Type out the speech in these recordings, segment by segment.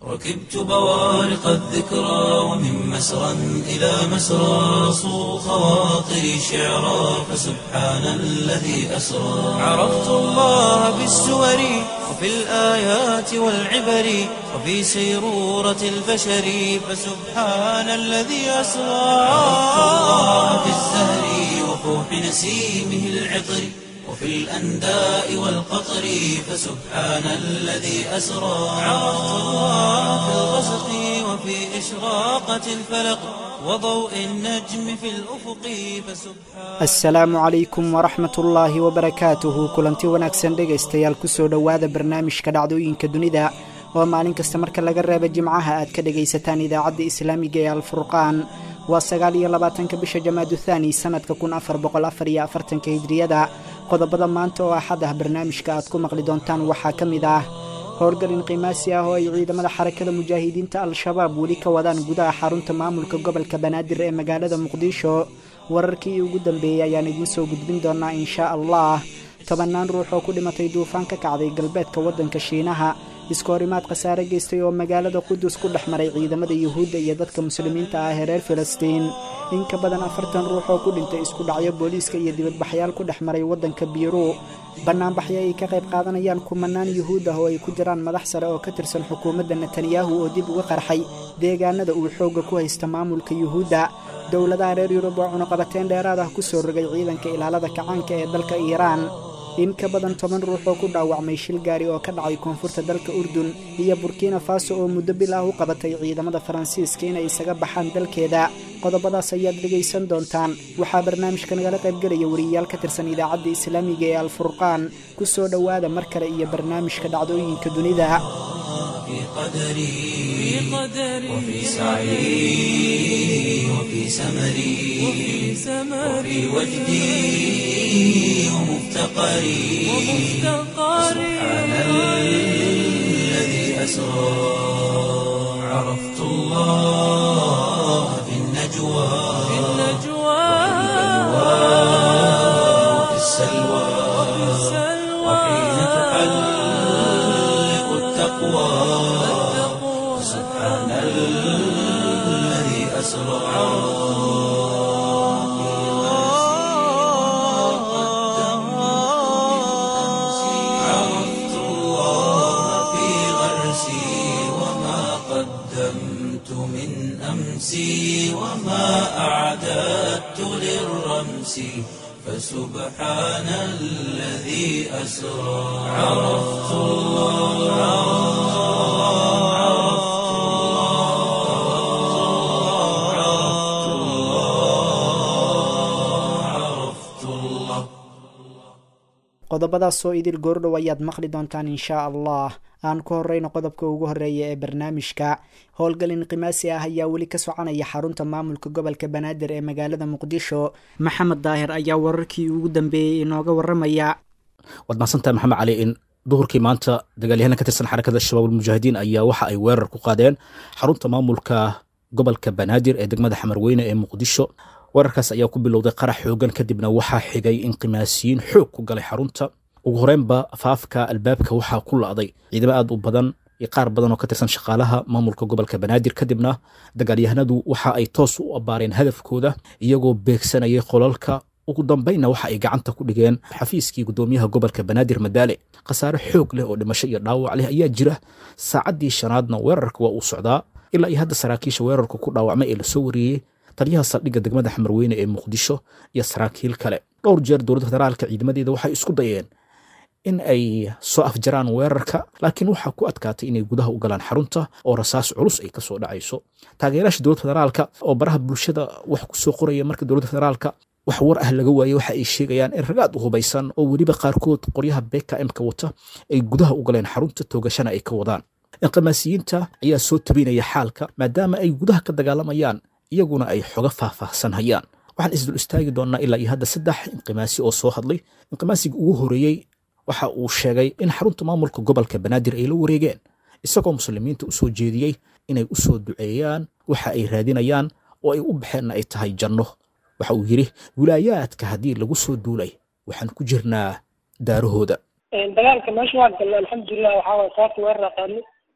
ركبت بوارق الذكرى ومن مسرى إلى مسرى صو خواطري شعرا فسبحان الذي أسرى عرفت الله بالسور وفي الآيات والعبر وفي سيرورة البشر فسبحان الذي أسرى عرفت الله بالزهر وفوح نسيمه العطر وفي الأنداء والقطر فسبحان الذي أسرى عرفت الله في الغسق وفي إشراقة الفلق وضوء النجم في الأفق فسبحان asalaamu calaykum waraxmat ullaahi wabarakaatuhu kulanti wanaagsan dhegaystayaal kusoo dhowaada barnaamijka dhacdooyinka dunida oo maalin kasta marka laga reeba jimcaha aad ka dhegaysataan idaacadda islaamiga ee alfurqaan waa sagaal iyo labaatanka bisha jamaadu thaani sannadka kun afar boqol afar iyo afartanka hijriyada qodobada maanta oo axad ah barnaamijka aad ku maqli doontaan waxaa ka mid ah howlgalin qiimaasi ah oo ay ciidamada xarakada mujaahidiinta al-shabaab weli ka wadaan gudaha xarunta maamulka gobolka banaadir ee magaalada muqdisho wararkii ugu dambeeyey ayaan idiin soo gudbin doonaa inshaa allah tobannaan ruux oo ku dhimatay duufaan ka kacday galbeedka waddanka shiinaha iskoorimaad khasaare geystay oo magaalada qudus ku dhex maray ciidamada yuhuudda iyo dadka muslimiinta ah ee reer filistiin in ka badan afartan ruux oo ku dhintay isku dhacyo booliiska iyo dibadbaxyaal ku dhex maray waddanka biiru bannaanbaxyo ay ka qayb qaadanayaan kumanaan yuhuud ah oo ay ku jiraan madax sare oo ka tirsan xukuumadda netanyahu oo dib uga qarxay deegaanada uu xoogga ku haysta maamulka yuhuudda dowladaha reer yurub oo cunuqabateyn dheeraad ah ku soo rogay ciidanka ilaalada kacaanka ee dalka iiraan in ka badan toban ruux oo ku dhaawacmay shil gaari oo ka dhacay koonfurta dalka urdun iyo burkina faso oo muddo bil ah u qabatay ciidamada faransiiska inay isaga baxaan dalkeeda qodobadaas ayaad dhegaysan doontaan waxaa barnaamijka nagala qaybgelaya wariyayaal ka tirsan idaacadda islaamiga ee alfurqaan ku soo dhowaada mar kale iyo barnaamijka dhacdooyinka dunida في قدري وفي سعي وفي سمري وفي وجدي ومفتقري سبحان الذي أسرى عرفت الله في النجوى وفي السلوى وحين تحلق التقوى سبحان الذي أسرى عرفت الله في غرسي وما قدمت من أمسي وما أعددت للرمس فسبحان الذي أسرى عرفت الله عرفت الله عرفت الله qodobadaasoo idil goordhow ayaad maqli doontaan inshaa allah aan ku horeyno qodobka ugu horeeya ee barnaamijka howlgalin qimaasi ah ayaa weli ka soconaya xarunta maamulka gobolka banaadir ee magaalada muqdisho maxamed daahir ayaa wararkii ugu dambeeyey inooga waramaya waad mahadsantahay maxamed cali in duhurkii maanta dagaalyahanna ka tirsan xarakada shabaab almujaahidiin ayaa waxa ay weerar ku qaadeen xarunta maamulka gobolka banaadir ee degmada xamarweyne ee muqdisho weerarkaas ayaa ku bilowday qarax xoogan kadibna waxaa xigay in qimaasiyiin xoog ku galay xarunta ugu horeynba faafka albaabka waxaa ku la'day ciidamo aad u badan iyo qaar badan oo ka tirsan shaqaalaha maamulka gobolka banaadir kadibna dagaalyahanadu waxa ay toos u abbaareen hadafkooda iyagoo beegsanayay qolalka ugu dambaynna waxa ay gacanta ku dhigeen xafiiskii gudoomiyaha gobolka banaadir madaale khasaare xoog leh oo dhimasho iyo dhaawac leh ayaa jira saacaddii shanaadna weerarka waa uu socdaa ilaa iyo hadda saraakiisha weerarka ku dhaawacmay ee lasoo wariyey taliyaha saldhigga degmada xamarweyne ee muqdisho iyo saraakiil kale dhowr jeer dowladda federaalka ciidamadeeda waxay isku dayeen in ay soo afjaraan weerarka laakiin waxaa ku adkaatay inay gudaha u galaan xarunta oo rasaas culus ay kasoo dhacayso taageerayaasha dowladda federaalka oo baraha bulshada wax ku soo qoraya marka dowladda federaalka wax war ah laga waaye waxa ay sheegayaan in ragaad u hubaysan oo weliba qaarkood qoryaha bkm-ka wata ay gudaha u galeen xarunta toogashana ay ka wadaan inqimaasiyiinta ayaa soo tabinaya xaalka maadaama ay gudaha ka dagaalamayaan iyaguna ay xoga faahfaahsan hayaan waxaan isdul istaagi doonnaa ilaa iyo hadda saddex inqimaasi oo soo hadlay inqimaasiga ugu horeeyey waxa uu sheegay in xarunta maamulka gobolka banaadir ay la wareegeen isagoo muslimiinta u soo jeediyey inay u soo duceeyaan waxa ay raadinayaan oo ay u baxeenna ay tahay janno waxa uu yidhi wilaayaadka haddii lagu soo duulay waxaan ku jirnaa daarahooda dagaalka meesha waan galnay alxamdulilah waxaa waye saarta weerar qaadnay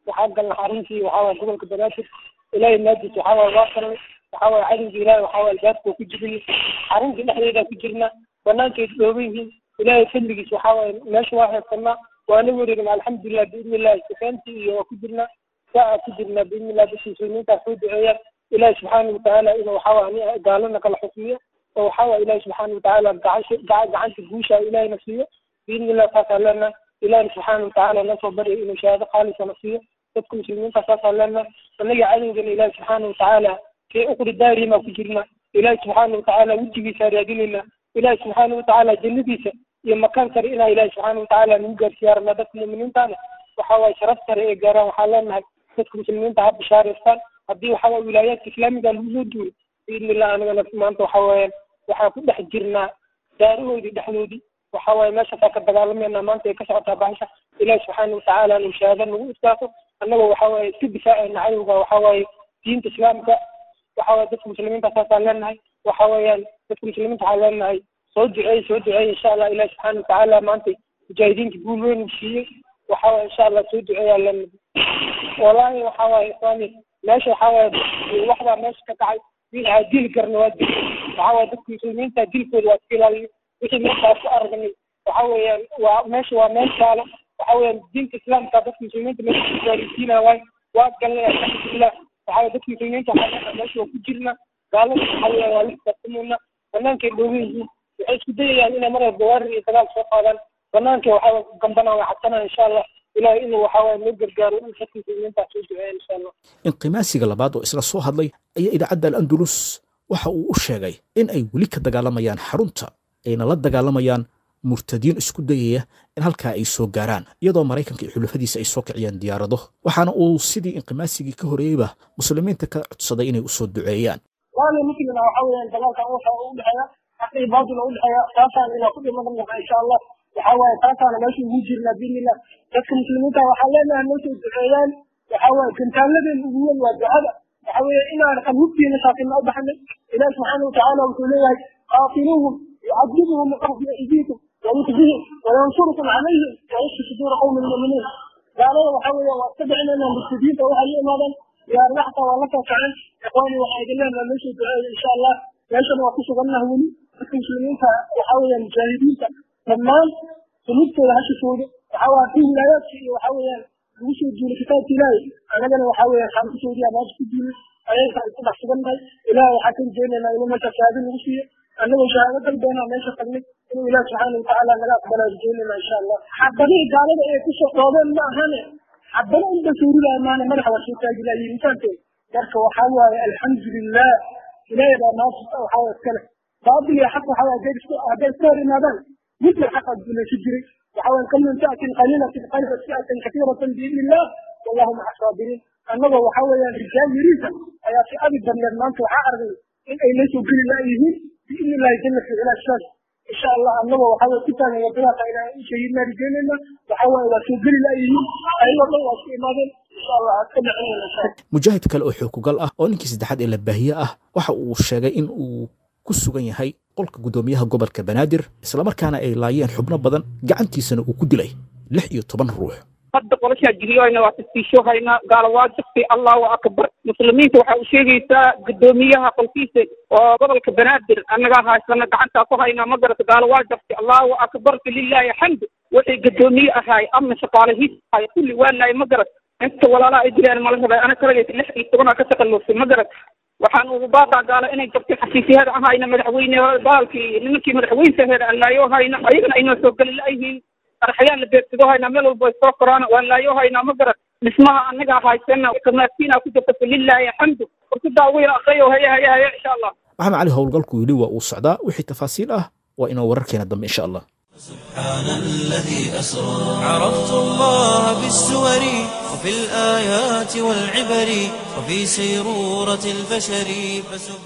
waxaa galna xaruntii waxaa waye gobolka banaadir ilaahay maajis waxaa waye waa galnay waxaa waye cadowga ilaahay waxaa waye albaabka ku jibiyey xaruntii dhexdeeda ku jirna banaankeed dhooban yihiin ilaahay fadligiis waxaa waye meesha waa heesanaa waana wareegna alxamdulilah biidni illahi sifeentii iyo waa ku jirna saa ku jirna biidni illah dadka muslimiinta soo duceeyaan ilaahi subxaana watacaala inuu waxaa waye gaalana kala xukmiyo oo waxaa waye ilaahi subxaana watacaala gacansha gacanta guusha ilaahayna siiyo biidni illah saasaan leenahay ilaahi subxaana watacaala nasoo barya inuu shahaado khaalisana siiyo dadka muslimiinta saasaan leenahay annaga cadowgana ilaahi subxaana watacaala kee uqri daarimaa ku jirna ilaahi subxaana watacaala wejigiisa raadinayna ilaahi subxaana watacaala jannadiisa iyo makaan sare inaa ilaahi subxaana watacaala nagu gaarsiiya rabnaa dadka muuminiintaana waxaa waye sharaf sare ee gaaraan waxaan leenahay dadka muslimiinta ha bishaareystaan haddii waxaa waye wilaayaadka islaamiga lagu soo duuray biidni illah anigana maanta waxaa weeyaan waxaan ku dhex jirnaa daarahoodii dhexdoodii waxaa waaye meeshaasaa ka dagaalamayna maanta ay ka socotaa bahasha ilaahi subxaana watacaala inu shahaado nagu istaafo annagoo waxaa waaye iska difaacayna cadowga waxaa waaye diinta islaamka waxaa waye dadka muslimiinta saasaan leenahay waxa weeyaan dadka muslimiinta waxaan leenahay soo duceey soo duceey insha allah ilahi subxaana watacaala maanta mujaahidiinta guul weyn uu siiyey waxa waye insha allah soo duceeyaa leenahay wallaahi waxa waaye islaami meesha waxaa waaye waxbaa meesha ka kacay wiilaa dili karna waa dil waxaa waaye dadka muslimiinta dilkooda waa iska ilaaliyo wixii meeshaas ku aragnay waxa weeyaan waa meesha waa meel taalo waxa weeyaan diinta islaamka dadka muslimiinta meesha ku gaarisiinaya waay waa galnay alxamdulilah waxa waye dadka muslimiinta waxaa meesha waa ku jirna gaalada waxa weeyaan waa la xisaabtameyna banaankay dhoogan yihiin waxay isku dayayaan inay mar walba weerar iyo dagaal soo qaadaan banaanka waxaa gambanaan waa cabsanaa insha allah ilahay inuu waxaa waye noo gargaaro in dadka muslimiinta soo duceeya insha allah inqimaasiga labaad oo isla soo hadlay ayaa idaacadda al-andalus waxa uu u sheegay in ay weli ka dagaalamayaan xarunta ayna la dagaalamayaan murtadiin isku dayaya in halkaa ay soo gaaraan iyadoo maraykanka iyo xulafadiisa ay soo kiciyaan diyaarado waxaana uu sidii inqimaasigii ka horeeyeyba muslimiinta ka codsaday inay usoo duceeyaan waana muslima waxa weeyaan dagaalkan waxa u dhexeeya xaq iyo baatil u dhexeeya taasaan inaa ku dhiman naha insha allah waxa waaye taasaana meesha ugu jirnaa biidnillah dadka muslimiinta waxaa leenahay noo soo duceeyaan waxa waaye gantaaladeen ugu weyn waa ducada waxa weeye inaan qabuubtiina shaaqina u baxnay ilahi subxaana watacaala wuxuu leeyahay qaatiluuhum yucadibuhum biqahdi aydiikum wayukhzihim wayansurukum calayhim wayashfi suduura qawmi lmu'miniin gaalada waxa weeye waa iska dhicinayna murtadiinta waxay la imaadaan diyaarada xataa waa la soo kaceen ikhwaani waxaa idin leenahay noo soo duceeya insha allah meeshana waa ku sugannaha weli dadka muslimiinta waxa weeyaan mujaahidiinta dhammaan sunubtooda hashishooda waxa waa kii wilaayaadka iyo waxa weeyaan lagu soo duulay kitaabka ilaahay annagana waxa weeyaan xaamkasoodii amaasha ku duulay ayagaan ku dhex sugannahay ilaah waxaa ka rajeynaynaa inuu meesha shahaado nagu siiyo annagoo shahaado dalbeena meesha tagnay inuu ilaah subxaana watacaala naga aqbalaa rajeynayna insha allah xabadihii gaalada ay kusoo dhoobeen ma ahane xabado unba suurilaa maana madaxa waa soo taagi lahayiin intaanteed marka waxaa waaye alxamdulilah ilaahay baa maanta waxaa waye iskale baabil iyo xaq waxaa waye hadday iska hor imaadaan midna xaqa guulaysa jiray waxa waye kam min fi'atin qaliilatin qalibat fi'atan katiiratan biidni illah wallahu maca saabiriin annagoo waxa weeyaan rijaal yariisa ayaa fi abi badneed maanta waxaa aragnay in ay la soo geli laayihiin biidni illahi jalla fi cilaa shaas insha allah annagoo waxa weye ku taagan wadadaas ayna shahiidna rijeynayna waxa waaye waa soo geli laayihiin ayagoo dhan waa isku imaadeen insha allah aad ka dhacinayna insha allah mujaahid kale oo xookugal ah oo ninkii saddexaad ee la baahiye ah waxa uu sheegay in uu ku sugan yahay qolka guddoomiyaha gobolka banaadir islamarkaana ay laayeen xubno badan gacantiisana uu ku dilay lix iyo toban ruux hadda qolashaa jiriyohayna waa tasbiishoohaynaa gaala waa jirtay allahu akbar muslimiinta waxaa u sheegaysaa guddoomiyaha qolkiisa oo gobolka banaadir annagaa haysana gacantaa ku haynaa ma garata gaala waa jirtay allahu akbar falilaahi xamdu wixii guddoomiye ahaay ama shaqaalahiis ahay kulli waanaay ma garat inta walaalaha ay dileen mala rabay ana kalagaysa lix iyo tobanaa ka taqallusay ma garat waxaan ugu baaqaa gaala inay jabtay xafiisyaheeda ahayna madaxweyne baalkii nimankii madaxweynesaheeda aan laayo hayna ayagana aynoo soo geli la'yihiin arxayaan la beegsado haynaa meel walba ay soo koraan waan laayo haynaa ma garat dhismaha annagaa haysana kamaadkiinaa ku jirta falilaahi xamdu warkudaa wiil aqriyo haya haya haya insha allah maxamed cali howlgalku yidhi waa uu socdaa wixii tafaasiil ah waa inoo wararkeena dambe insha allah سبحان الذي أسرى عرفت الله بالسور وفي الآيات والعبر وفي سيرورة البشر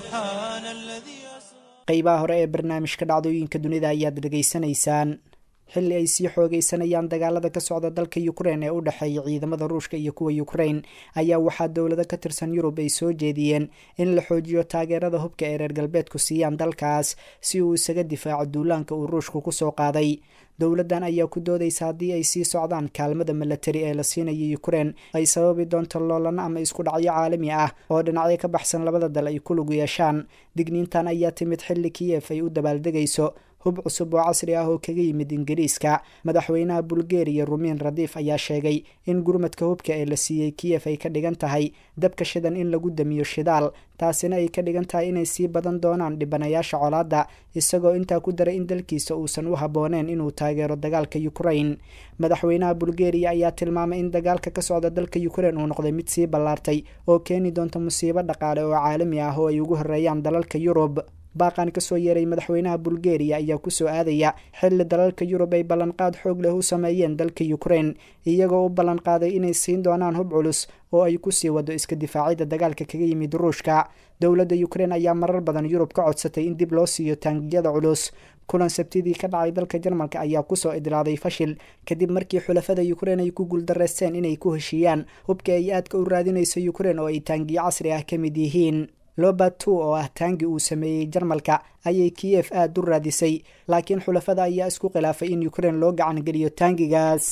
فسبحان الذي أسرى qaybaha hore ee barnaamijka dhacdooyinka dunida ayaad dhegaysanaysaan xilli ay sii xoogeysanayaan dagaalada ka socda dalka ukrein ee u dhexeeya ciidamada ruushka iyo kuwa ukrein ayaa waxaa dowlado ka tirsan yurub ay soo jeediyeen in la xoojiyo taageerada hubka ee reer galbeedku siiyaan dalkaas si uu isaga difaaco duulaanka uu ruushku kusoo qaaday dowladdan ayaa ku doodaysa haddii ay sii socdaan kaalmada milatari ee la siinayo ukrein ay sababi doonto loolano ama isku dhacyo caalami ah oo dhinacyo ka baxsan labada dal ay ku lug yeeshaan digniintan ayaa timid xilli kiyef ay u dabaaldegayso hub cusub oo casri ah oo kaga yimid ingiriiska madaxweynaha bulgeriya rumiin radiif ayaa sheegay in gurmadka hubka ee la siiyey kiyef ay ka dhigan tahay dabka shidan in lagu damiyo shidaal taasina ay ka dhigan tahay inay sii badan doonaan dhibanayaasha colaadda isagoo intaa ku daray in dalkiisa uusan u habbooneen inuu taageero dagaalka ukrain madaxweynaha bulgeriya ayaa tilmaamay in dagaalka ka socda dalka ukrein uu noqday mid sii ballaartay oo keeni doonta musiibo dhaqaale oo caalami ah oo ay ugu horeeyaan dalalka yurub baaqan kasoo yeeray madaxweynaha bulgeriya ayaa kusoo aadaya xilli dalalka yurub ay ballanqaad xoog leh u sameeyeen dalka ukrein iyagoo u ballanqaaday inay siin doonaan hub culus oo ay kusii wado iska difaacida dagaalka kaga yimid ruushka dowladda ukrein ayaa marar badan yurub ka codsatay in dib loo siiyo taangiyada culus kulan sabtidii ka dhacay dalka jarmalka ayaa kusoo idlaaday fashil kadib markii xulafada ukrein ay ku guuldareysteen inay ku heshiiyaan hubka ay aadka u raadinayso ukrein oo ay taangiyo casri ah ka mid yihiin lobert two oo ah taangi uu sameeyey jarmalka ayay kiyef aada u raadisay laakiin xulafada ayaa isku khilaafay in ukrein loo gacan geliyo taangigaas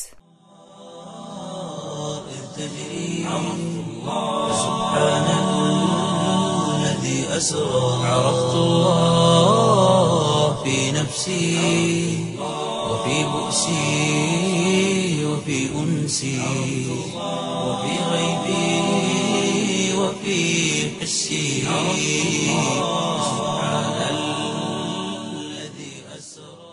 عرفت الله في نفسي وفي بؤسي وفي أنسي وفي غيبي وفي حسي سبحان الذي أسرى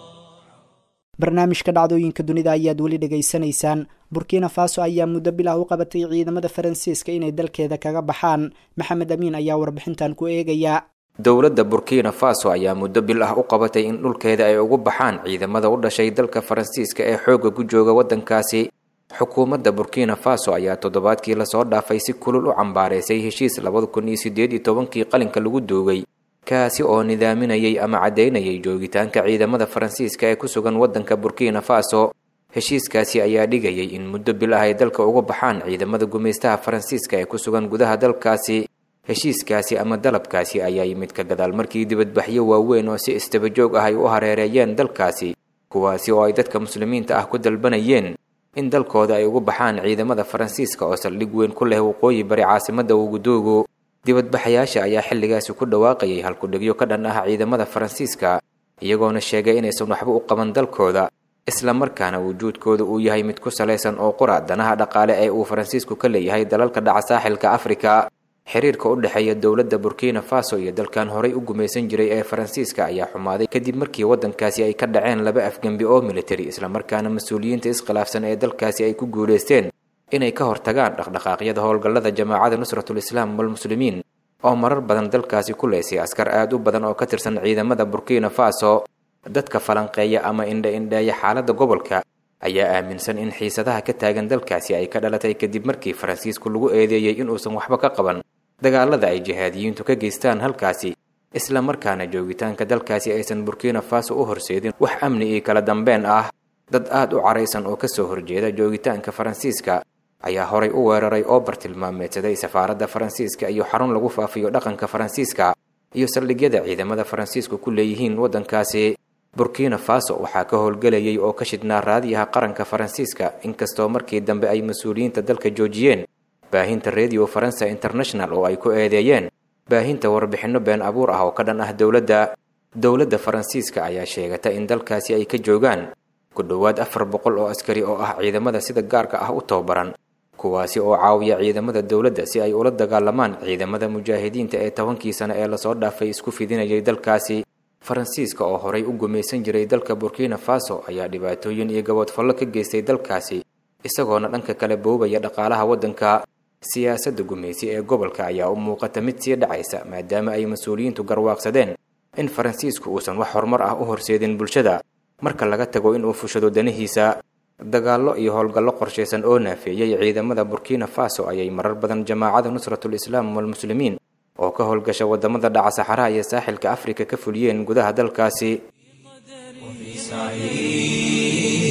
barnaamijka dhacdooyinka dunida ayaad weli dhegaysanaysaan burkina faso ayaa muddo bilah u qabatay ciidamada faransiiska inay dalkeeda kaga baxaan maxamed amiin ayaa warbixintan ku eegaya dowladda burkina faso ayaa muddo bil ah u qabatay in dhulkeeda ay ugu baxaan ciidamada u dhashay dalka faransiiska ee xoogga ku jooga waddankaasi xukuumadda burkina faso ayaa toddobaadkii lasoo dhaafay si kulul u cambaareysay heshiis labada kun iyo siddeed iyo tobankii qalinka lagu duugay kaasi oo nidaaminayay ama caddaynayay joogitaanka ciidamada faransiiska ee ku sugan waddanka burkina faso heshiiskaasi ayaa dhigayay in muddo bil ah ay dalka uga baxaan ciidamada gumaystaha faransiiska ee ku sugan gudaha dalkaasi heshiiskaasi ama dalabkaasi ayaa yimid ka gadaal markii dibadbaxyo waaweyn oo si istabajoog ah ay u hareereeyeen dalkaasi kuwaasi oo ay dadka muslimiinta ah ku dalbanayeen in dalkooda ay ugu baxaan ciidamada faransiiska oo saldhig weyn ku leh waqooyi bari caasimadda uguduugu dibadbaxayaasha ayaa xilligaasi ku dhawaaqayay halkudhigyo ka dhan ah ciidamada faransiiska iyagoona sheegay inaysan waxba u qaban dalkooda islamarkaana wujuudkooda uu yahay mid ku salaysan oo qura danaha dhaqaale ee uu faransiisku ka leeyahay dalalka dhaca saaxilka afrika xiriirka u dhexeeya dowladda burkina faso iyo dalkan horay u gumaysan jiray ee faransiiska ayaa xumaaday kadib markii waddankaasi ay ka dhaceen laba afgembi oo militari islamarkaana mas-uuliyiinta iskhilaafsan ee dalkaasi ay ku guulaysteen inay ka hortagaan dhaqdhaqaaqyada howlgallada jamaacada nusratul islaam walmuslimiin oo marar badan dalkaasi ku leysay askar aad u badan oo ka tirsan ciidamada burkina faso dadka falanqeeya ama indha-indheeya xaaladda gobolka ayaa aaminsan in xiisadaha ka taagan dalkaasi ay ka dhalatay kadib markii faransiisku lagu eedeeyey inuusan waxba ka qaban dagaalada ay jihaadiyiintu ka geystaan halkaasi isla markaana joogitaanka dalkaasi aysan burkina faso u horseedin wax amni iyo kala dambeen ah dad aad u caraysan oo kasoo horjeeda joogitaanka faransiiska ayaa horay u weeraray oo bartilmaameedsaday safaaradda faransiiska iyo xarun lagu faafiyo dhaqanka faransiiska iyo saldhigyada ciidamada faransiisku ku leeyihiin waddankaasi burkina faso waxaa ka howlgelayay oo ka shidhnaa raadiyaha qaranka faransiiska inkastoo markii dambe ay mas-uuliyiinta dalka joojiyeen baahinta radio faransa international oo ay ku eedeeyeen baahinta warbixinno been abuur ah oo ka dhan ah dowladda dowladda faransiiska ayaa sheegata in dalkaasi ay ka joogaan ku dhowaad afar boqol oo askari oo ah ciidamada sida gaarka ah u tababaran kuwaasi oo caawiya ciidamada dowladda si ay ula dagaalamaan ciidamada mujaahidiinta ee tobankii sano ee lasoo dhaafay isku fidinayay dalkaasi faransiiska oo horay u gumaysan jiray dalka burkina faso ayaa dhibaatooyin iyo gaboodfallo ka geystay dalkaasi isagoona dhanka kale boobaya dhaqaalaha waddanka siyaasadda gumaysi ee gobolka ayaa u muuqata mid sii dhacaysa maadaama ay mas-uuliyiintu garwaaqsadeen in faransiisku uusan wax horumar ah u horseedin bulshada marka laga tago inuu fushado danihiisa dagaallo iyo howlgallo qorshaysan oo naafeeyey ciidamada burkina faso ayay marar badan jamaacada nusratul islaam walmuslimiin oo ka howlgasha wadamada dhaca saxaraha iyo saaxilka afrika ka fuliyeen gudaha dalkaasi وفي سعي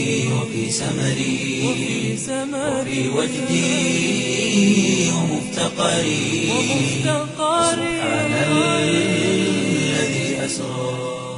سمري وفي وجدي ومفتقري سبحان الذي أسرى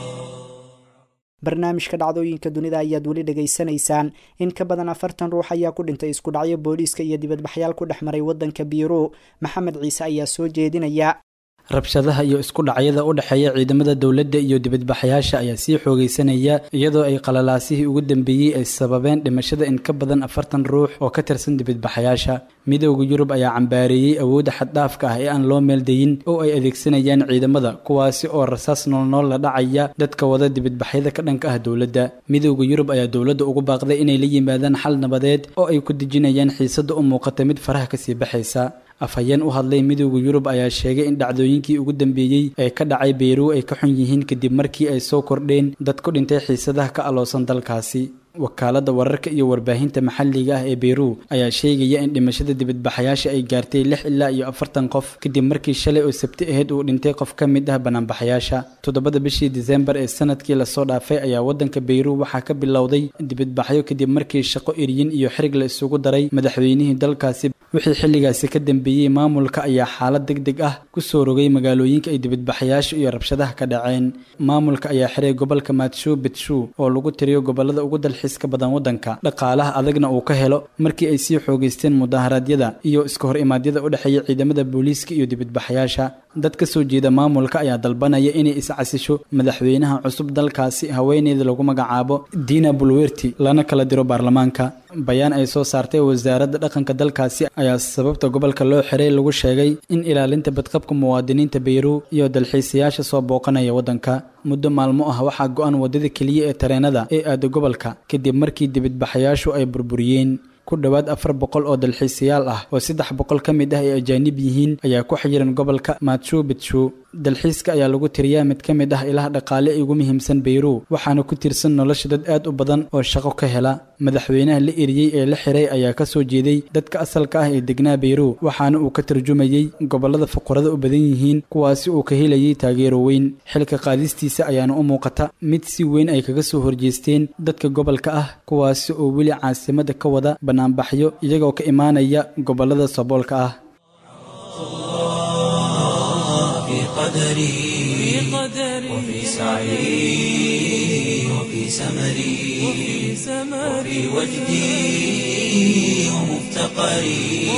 barnaamijka dhacdooyinka dunida ayaad weli dhegaysanaysaan in ka badan afartan ruux ayaa ku dhintay isku dhacyo booliiska iyo dibadbaxyaal ku dhex maray waddanka biiru maxamed ciise ayaa soo jeedinaya rabshadaha iyo isku dhacyada u dhexeeya ciidamada dowladda iyo dibadbaxayaasha ayaa sii xoogaysanaya iyadoo ay qalalaasihii ugu dambeeyey ay sababeen dhimashada in ka badan afartan ruux oo ka tirsan dibadbaxayaasha midowda yurub ayaa cambaareeyey awoodda xaddhaafka ah ee aan loo meeldayin oo ay adeegsanayaan ciidamada kuwaasi oo rasaas noolnool la dhacaya dadka wada dibadbaxyada ka dhanka ah dowladda midowda yurub ayaa dowladda ugu baaqday inay la yimaadaan xal nabadeed oo ay ku dejinayaan xiisadda u muuqata mid faraha kasii baxaysa afhayeen u hadlay midowda yurub ayaa sheegay in dhacdooyinkii ugu dambeeyey ee ka dhacay beyruw ay ka xun yihiin kadib markii ay soo kordheen dad ku dhintay xiisadaha ka aloosan dalkaasi wakaaladda wararka iyo warbaahinta maxalliga ah ee beyruw ayaa sheegaya in dhimashada dibadbaxayaasha ay gaartay lix ilaa iyo afartan qof kadib markii shalay oo sabti ahayd uu dhintay qof ka mid ah banaanbaxayaasha toddobada bishii disembar ee sanadkii lasoo dhaafay ayaa waddanka beyruw waxaa ka bilowday dibadbaxyo kadib markii shaqo eryin iyo xirig la isugu daray madaxweynihii dalkaasi wixii xilligaasi ka dambeeyey maamulka ayaa xaalad deg deg ah ku soo rogay magaalooyinka ay dibadbaxayaasha iyo rabshadaha ka dhaceen maamulka ayaa xiray gobolka maatshu betshu oo lagu tiriyo gobolada ugu dalxiiska badan waddanka dhaqaalaha adagna uu ka helo markii ay sii xoogaysteen mudaharaadyada iyo iska hor imaadyada u dhexeeya ciidamada booliiska iyo dibadbaxayaasha dad ka soo jeeda maamulka ayaa dalbanaya inay iscasisho madaxweynaha cusub dalkaasi haweeneyda lagu magacaabo dina bulwerti lana kala diro baarlamaanka bayaan ay soo saartay wasaaradda dhaqanka dalkaasi ayaa sababta gobolka loo xiray lagu sheegay in ilaalinta badqabka muwaadiniinta beyruw iyo dalxiisayaasha soo booqanaya waddanka muddo maalmo ah waxaa go-an waddada keliya ee tareenada ee aada gobolka kadib markii dibadbaxayaashu ay burburiyeen ku dhowaad afar boqol oo dalxiisayaal ah oo saddex boqol ka mid ah ay ajaanib yihiin ayaa ku xayiran gobolka maatshu bitshu dalxiiska ayaa lagu tiriyaa mid ka mid ah ilaha dhaqaale ee ugu muhiimsan beyruw waxaana ku tirsan nolosha dad aad u badan oo shaqo ka hela madaxweynaha la eriyey ee la xiray ayaa ka soo jeeday dadka asalka ah ee degnaa beyruw waxaana uu ka tarjumayey gobolada fuqarada u badan yihiin kuwaasi uu ka helayay taageero weyn xilka qaadistiisa ayaana u muuqata mid si weyn ay kaga soo horjeesteen dadka gobolka ah kuwaasi oo weli caasimada ka wada banaanbaxyo iyagoo ka imaanaya gobolada saboolka ah في قدري وفي سعي وفي سمري وفي وجدي ومفتقري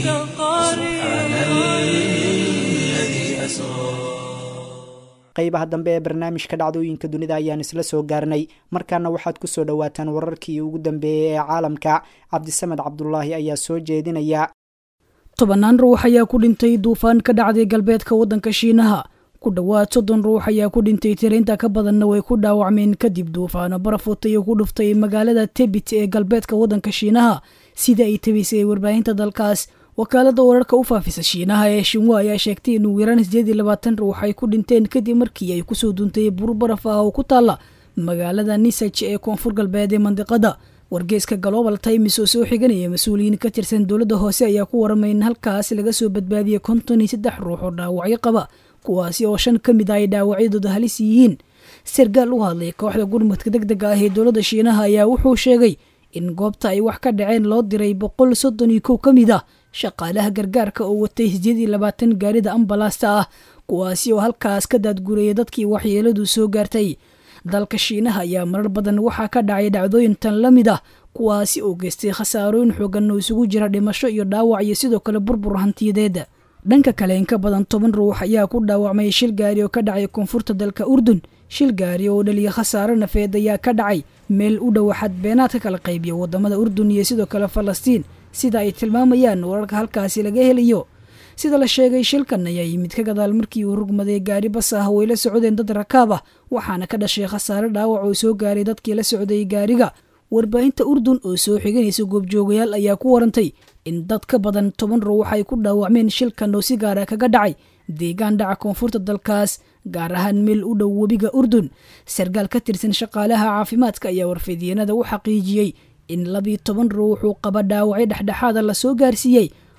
سبحان الذي أسرى qaybaha dambe ee barnaamijka dhacdooyinka dunida ayaan isla soo gaarnay markaana waxaad ku soo dhowaataan wararkii ugu dambeeyey ee caalamka cabdisamed cabdulaahi ayaa soo jeedinaya tobannaan ruux ayaa ku dhintay duufaan ka dhacday galbeedka waddanka shiinaha ku dhowaad soddon ruux ayaa ku dhintay tirainta ka badanna way ku dhaawacmeen kadib duufaano barafootay oo ku dhuftay magaalada tebit ee galbeedka waddanka shiinaha sida ay tabisay warbaahinta dalkaas wakaalada wararka u faafisa shiinaha ee shinwa ayaa sheegtay in ugu yaraan sideed iyo labaatan ruux ay ku dhinteen kadib markii ay kusoo duuntay bur baraf ah oo ku taalla magaalada nisaj ee koonfur galbeed ee mandiqada wargeeska global times oo soo xiganaya mas-uuliyiin ka tirsan dowladda hoose ayaa ku waramay in halkaas laga soo badbaadiyey konton iyo saddex ruux oo dhaawacyo qaba kuwaasi oo shan ka mid ah ay dhaawacyadooda halis yihiin sargaal u hadlay kooxda gurmadka deg dega ah ee dowladda shiinaha ayaa wuxuu sheegay in goobta ay wax ka dhaceen loo diray boqol soddon iyo kow ka mid ah shaqaalaha gargaarka oo watay sideed iyo labaatan gaarida ambalaasta ah kuwaasi oo halkaas ka daadguraya dadkii waxyeeladu soo gaartay dalka shiinaha ayaa marar badan waxaa ka dhacay dhacdooyin tan la mid ah kuwaasi oo geystay khasaarooyin xoogan oo isugu jira dhimasho iyo dhaawac iyo sidoo kale burbur hantiyadeeda dhanka kale in ka badan toban ruux ayaa ku dhaawacmay shil gaari oo ka dhacay koonfurta dalka urdun shil gaari oo dhaliya khasaaro nafeed ayaa ka dhacay meel u dhow xadbeenaad ka kala qaybiya wadamada urdun iyo sidoo kale falastiin sida ay tilmaamayaan wararka halkaasi laga helayo sida la sheegay shilkan ayaa yimid ka gadaal markii uu rugmaday gaari bas ah oo ay la socdeen dad rakaab ah waxaana ka dhashay khasaare dhaawac oo soo gaaray dadkii la socday gaariga warbaahinta urdun oo soo xiganaysa goobjoogayaal ayaa ku warantay in dad ka badan toban ruux ay ku dhaawacmeen shilkan oo si gaara kaga dhacay deegaan dhaca koonfurta dalkaas gaar ahaan meel u dhow webiga urdun sargaal ka tirsan shaqaalaha caafimaadka ayaa warfidyenada u xaqiijiyey in labiyo toban ruux uu qaba dhaawacyo dhexdhexaada lasoo gaarsiiyey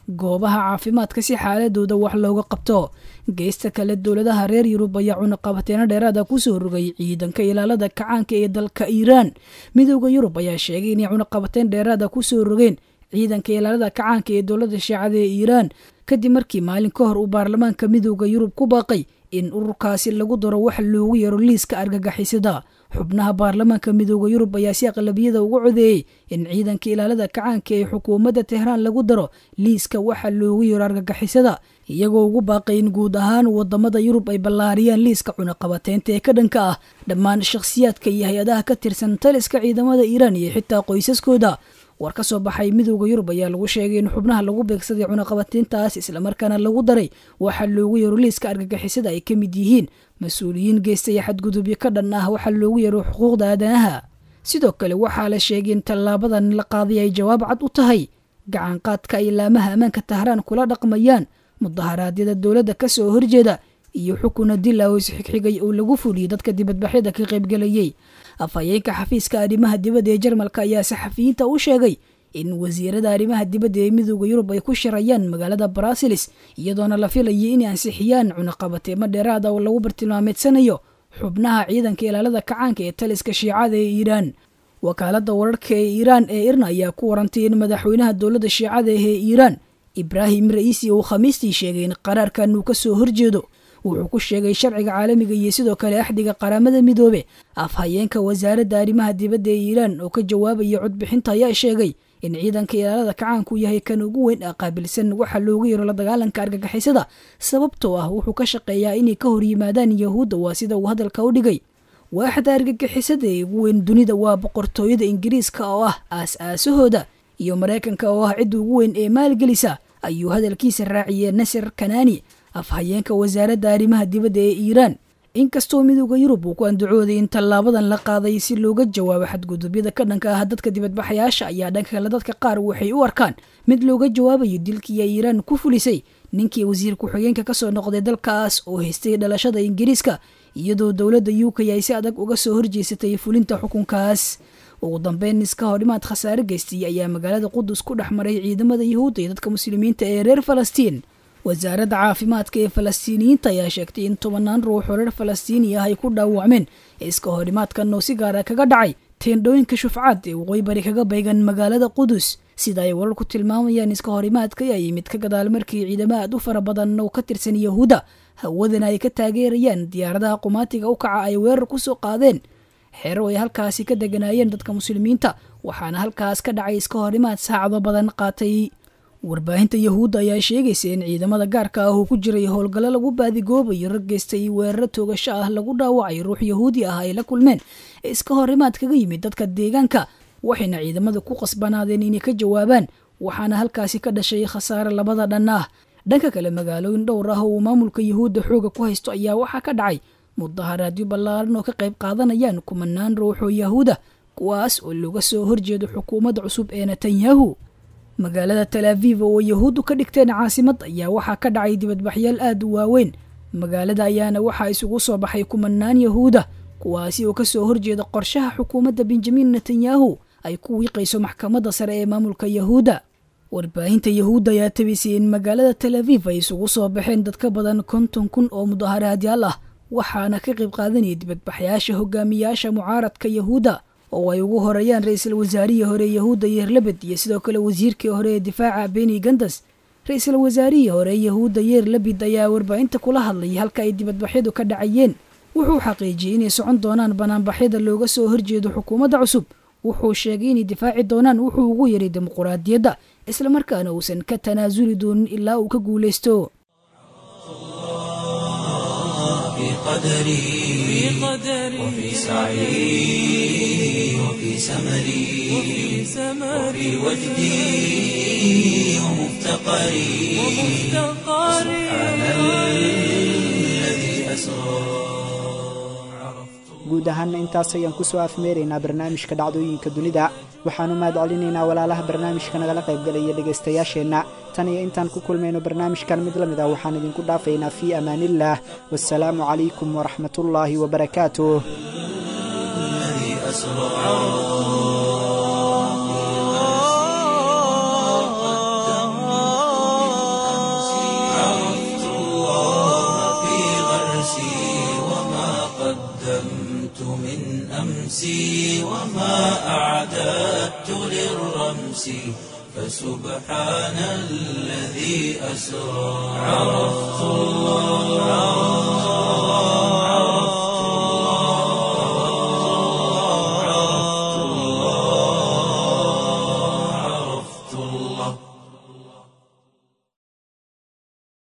goobaha caafimaadka si xaaladooda wax looga qabto geesta kale dowladaha reer yurub ayaa cunaqabateeno dheeraada kusoo rogay ciidanka ilaalada kacaanka ee dalka iiraan midooda yurub ayaa sheegay inay cunaqabateyn dheeraada kusoo rogeen ciidanka ilaalada kacaanka ee dowladda shiicada ee iiraan kadib markii maalin ka hor uu baarlamaanka midooda yurub ku baaqay in ururkaasi lagu daro wax loogu yaro liiska argagixisada xubnaha baarlamaanka midooda yurub ayaa si aqlabiyada ugu codeeyey in ciidanka ilaalada kacaanka ee xukuumadda tehraan lagu daro liiska waxa loogu yaro argagixisada iyagoo ugu baaqay in guud ahaan wadamada yurub ay ballaariyaan liiska cunaqabateynta ee ka dhanka ah dhammaan shakhsiyaadka iyo hay-adaha ka tirsan taliska ciidamada iiraan iyo xitaa qoysaskooda war ka soo baxay midooda yurub ayaa lagu sheegay in xubnaha lagu beegsaday cunaqabateyntaas islamarkaana lagu daray waxaa loogu yaro liiska argagixisada ay ka mid yihiin mas-uuliyiin geystaya xadgudubyo ka dhan ah waxaa loogu yaro xuquuqda aadanaha sidoo kale waxaa la sheegay in tallaabadan la qaaday ay jawaab cad u tahay gacanqaadka ay laamaha ammaanka tahraan kula dhaqmayaan mudaharaadyada dowladda ka soo horjeeda iyo xukuna dil ah oo isxigxigay oo lagu fuliyey dadka dibadbaxyada ka qaybgelayey afhayeenka xafiiska arrimaha dibadda ee jarmalka ayaa saxafiyiinta u sheegay in wasiirada arrimaha dibadda ee midooda yurub ay ku shirayaan magaalada barasilis iyadoona la filayay inay ansixiyaan cunaqabateemo dheeraada oo lagu bartilmaameedsanayo xubnaha ciidanka ilaalada kacaanka ee taliska shiicada ee iiraan wakaalada wararka ee iiraan ee irna ayaa ku warantay in madaxweynaha dowladda shiicada ee iiraan ibraahim ra'iisi uu khamiistii sheegay in qaraarkan uu ka soo horjeedo wuxuu ku sheegay sharciga caalamiga iyo sidoo kale axdiga qaramada midoobe afhayeenka wasaaradda arrimaha dibadda ee iiraan oo ka jawaabaya codbixinta ayaa sheegay in ciidanka ilaalada kacaanku yahay kan ugu weyn ee qaabilsan waxa loogu yaro la dagaalanka argagixisada sababtoo ah wuxuu ka shaqeeyaa inay ka hor yimaadaan yahuudda waa sida uu hadalka u dhigay waaxda argagixisada ee ugu weyn dunida waa boqortooyada ingiriiska oo ah aas-aasahooda iyo maraykanka oo ah cidda ugu weyn ee maalgelisa ayuu hadalkiisa raaciyey nasir kanaani afhayeenka wasaaradda arrimaha dibadda ee iiraan inkastoo midooda yurub uu ku andacooday in tallaabadan la qaaday si looga jawaabo xadgudubyada ka dhanka ah dadka dibadbaxayaasha ayaa dhanka kale dadka qaar waxay u arkaan mid looga jawaabayo dilkii ay iiraan ku fulisay ninkii wasiir ku-xigeenka kasoo noqday dalkaas oo haystay dhalashada ingiriiska iyadoo dowladda u k ay si adag uga soo horjeesatay fulinta xukunkaas ugu dambeyn iska hordhimaad khasaare geystay ayaa magaalada qudus ku dhex maray ciidamada yuhuudda iyo dadka muslimiinta ee reer falastiin wasaaradda caafimaadka ee falastiiniyiinta ayaa sheegtay in tobanaan ruux oo reer falastiini ah ay ku dhaawacmeen iska hordhimaadkan oo si gaara kaga dhacay teendhooyinka shufcaad ee waqooyi bari kaga baygan magaalada qudus sida ay wararku tilmaamayaan iska horimaadka ayaa yimid ka gadaal markii ciidamo aad u fara badan oo ka tirsan yahuudda hawadana ay ka taageerayaan diyaaradaha qumaatiga u kaca ay weerar ku soo qaadeen xero ay halkaasi ka deganaayeen dadka muslimiinta waxaana halkaas ka dhacay iska horimaad saacado badan qaatay warbaahinta yahuudda ayaa sheegaysa in ciidamada gaarka ah uu ku jiray howlgallo lagu baadigoobayo rag geystay weeraro toogasho ah lagu dhaawacay ruux yahuudi ah ay la kulmeen ee iska horimaad kaga yimid dadka deegaanka waxayna ciidamada ku qasbanaadeen inay ka jawaabaan waxaana halkaasi ka dhashay khasaare labada dhan ah dhanka kale magaalooyin dhowr ah oo uu maamulka yahuudda xooga ku haysto ayaa waxaa ka dhacay mudaharaadyo ballaaran oo ka qayb qaadanayaan kumanaan ruux oo yahuuda kuwaas oo looga soo horjeedo xukuumadda cusub ee netanyahu magaalada talaaviv oo yahuuddu ka dhigteen caasimad ayaa waxaa ka dhacay dibadbaxyaal aad u waaweyn magaalada ayaana waxaa isugu soo baxay kumanaan yahuuda kuwaasi oo kasoo horjeeda qorshaha xukuumadda benjamin netanyahu ay ku wiiqayso maxkamadda sare ee maamulka yahuudda warbaahinta yahuudda ayaa tabisay in magaalada talaaviv ay isugu soo baxeen dad ka badan konton kun oo mudaharaadyaal ah waxaana ka qayb qaadanaya dibadbaxyaasha hogaamiyaasha mucaaradka yahuudda oo ay ugu horeeyaan ra-iisul wasaarihii hore yahuudda yeerlabed iyo sidoo kale wasiirkii hore ee difaaca beni gandas ra-iisul wasaarihii hore yahuudda yeer labid ayaa warbaahinta kula hadlayay halka ay dibadbaxyadu ka dhacayeen wuxuu xaqiijiyey inay socon doonaan banaanbaxyada looga soo horjeedo xukuumadda cusub wuxuu sheegay inay difaaci doonaan wuxuu ugu yaray dimuquraadiyadda islamarkaana uusan ka tanaasuli doonin ilaa uu ka guulaysto في قدري وفي سعي وفي سمري وفي وجدي ومفتقري سبحان الذي أسرى guud ahaana intaas ayaan kusoo afmeeraynaa barnaamijka dhacdooyinka dunida waxaanu mahad celinaynaa walaalaha barnaamijka nagala qaybgalaya dhegaystayaasheenna tan iyo intaan ku kulmayno barnaamijkan mid la mid ah waxaan idinku dhaafaynaa fii amaaniillaah wasalaamu calaykum waraxmatullaahi wabarakaatuh الذي أسرى أمسي وما أعددت للرمس فسبحان الذي أسرى عرفت الله